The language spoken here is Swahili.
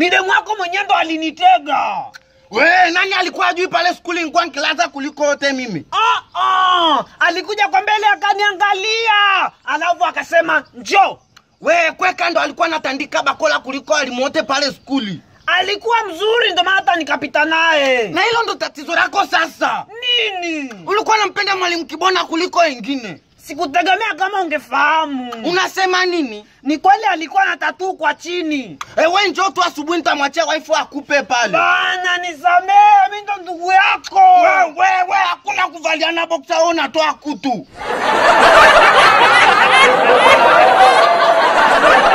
midemu wako mwenyewe ndo alinitega we nani alikuwa ajui pale skuli nilikuwa nikilaza kuliko yote mimi ah, ah, alikuja kwa mbele akaniangalia alafu akasema njo we kweka ndo alikuwa anatandika bakola kuliko alimuote pale skuli alikuwa mzuri ndo maana hata nikapita naye na hilo ndo tatizo lako sasa nini ulikuwa nampenda mwalimu kibona kuliko wengine sikutegemea kama ungefahamu unasema nini ni kweli alikuwa na tatuu kwa chini e, we njo tu asubuhi nitamwachia waifu akupe pale bana nisamee mi ndo ndugu yako wewe hakuna kuvaliana boksa wewe unatoa kutu